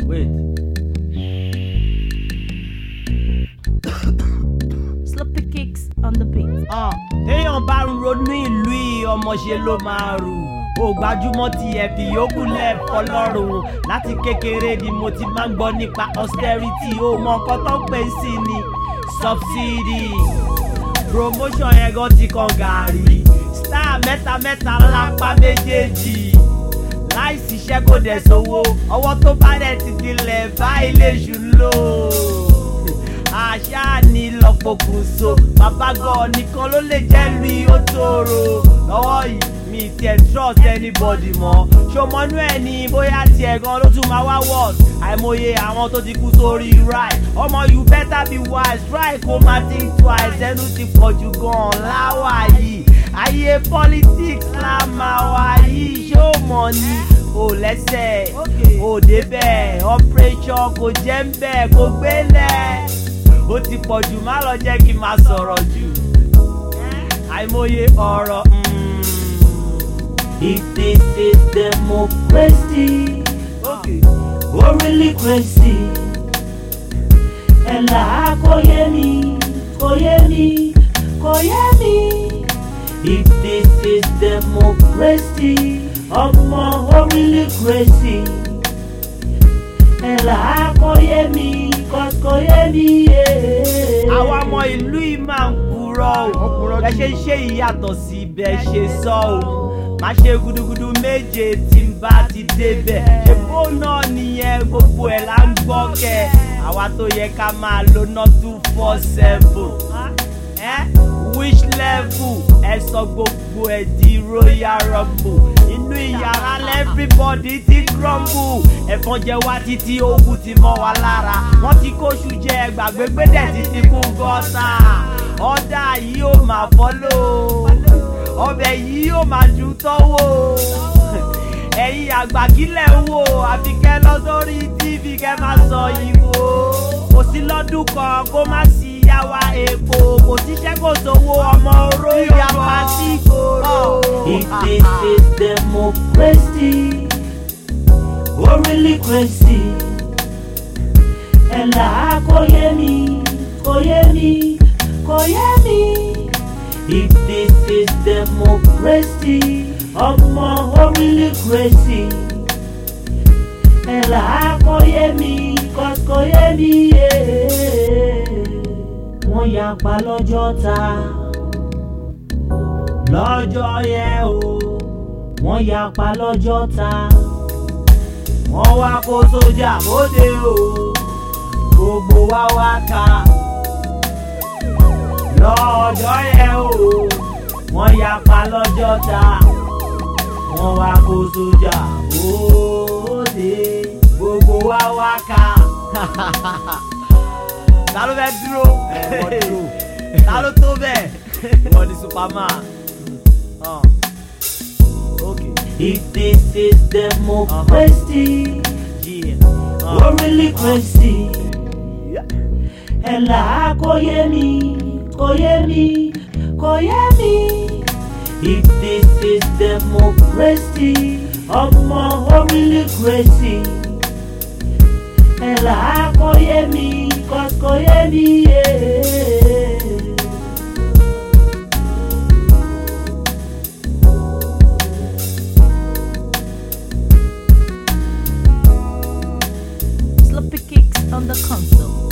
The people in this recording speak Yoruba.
wait. Sloppy kicks on the beat. Ah, téèyàn bá ń ronú ìlú yìí ọmọṣe ló máa rù ó gbajúmọ̀ ti ẹ̀fì yòókù lẹ́ẹ̀kọ́ lọ́rùn láti kékeré ni mo ti máa ń gbọ́ nípa austerity ó mọ nǹkan tó ń pè sí ni subsidy promotion yẹn gan ti kan gàárì star mẹ́ta mẹ́ta lápá méjèèjì láì ṣiṣẹ́ kò dẹ̀ sówó ọwọ́ tó bá dẹ̀ ti dilẹ̀ báyìí lè ṣù lò àṣà ni lọ́pọ̀kùnso bàbá gan nìkan ló lè jẹ́ lu ó tóró lọ́wọ́ yìí mi tiẹ̀ trust anybody mọ́ ṣòmọ́nú ẹ̀ ní bóyá tiẹ̀ gan ló tún máa wá worse àìmọye àwọn tó ti kú sórí right ọmọ you better be wise try kó má think twice ẹnu ti pọ̀ jù gan láwà yìí ayé politics la máa wá yìí ṣé ó mọ̀ ni ò lẹ́sẹ̀ ò débẹ̀ operation kò jẹ́ ń bẹ̀ kò gbélẹ̀ ó ti pọ̀ jù má lọ jẹ́ kí n máa sọ̀rọ̀ jù àìmọye ọ̀rọ̀. mm. If this is democracy, Okay. oh really crazy. Ẹ̀là kò yé mi, kò yé mi, kò yé mi. If this is democracy, ọmọ oh really crazy. Ẹ̀là kò yé mi, cause kò yé mi. yeah. àwọn ọmọ ìlú yìí máa ń purọ́ o bẹ́ẹ̀ ṣe ń ṣe ìyàtọ̀ sí bẹ́ẹ̀ ṣe sọ o má ṣe gudugudu méje tí n bá ti débẹ̀ ṣèbó náà nìyẹn gbogbo ẹ̀ là ń gbọ́ kẹ́ àwa tó yẹ ká máa lo ná two four seven which level ẹ sọ gbogbo ẹ di royal rumble inú ìyàrá everybody ti crumble ẹ̀fọn jẹ wá títí ogun ti mọ́ wa lára wọ́n ti kóṣù jẹ gbàgbé gbẹ́dẹ̀ títí kún gọ́tà ọ̀dà yìí ó máa fọ́lọ́ ọbẹ̀ yìí ó máa ju tọ́wọ́ ẹ̀yin àgbà kílẹ̀ ń wò àfi kẹ́ lọ sórí tv kẹ́ máa sọ ìwò kò sí lọ́dún kan kó má sí yàwá epo kò síṣẹ́ kò sówó ọmọ oró yàpá sí ìgboro. If this is democracy, oh really crazy. Ẹ̀là kò yé mi, kò yé mi, kò yé mi. If this is democracy, ọmọ oh really crazy. Ẹ̀là kò yé mi, cause kò yé mi. yeah. Wọ́n yapa lọ́jọ́ ta lọ́jọ́ yẹn o wọ́n yapa lọ́jọ́ ta wọ́n wá kó sójà bóde o gbogbo wa wá ká lọ́jọ́ yẹn o wọ́n yapa lọ́jọ́ ta wọ́n wá kó sójà bóde gbogbo wa wá ká. ta ló fẹ́ dúró ta ló tó bẹ́ẹ̀ wọ́n ní superman. Uh. Okay. if this is democracy Yeah. oh really crazy ẹ̀là kò yé mi kò yé mi kò yé mi if this is democracy ọmọ oh really crazy ẹ̀là kò yé mi cause kò yé mi. yeah. Sloppy kicks on the console.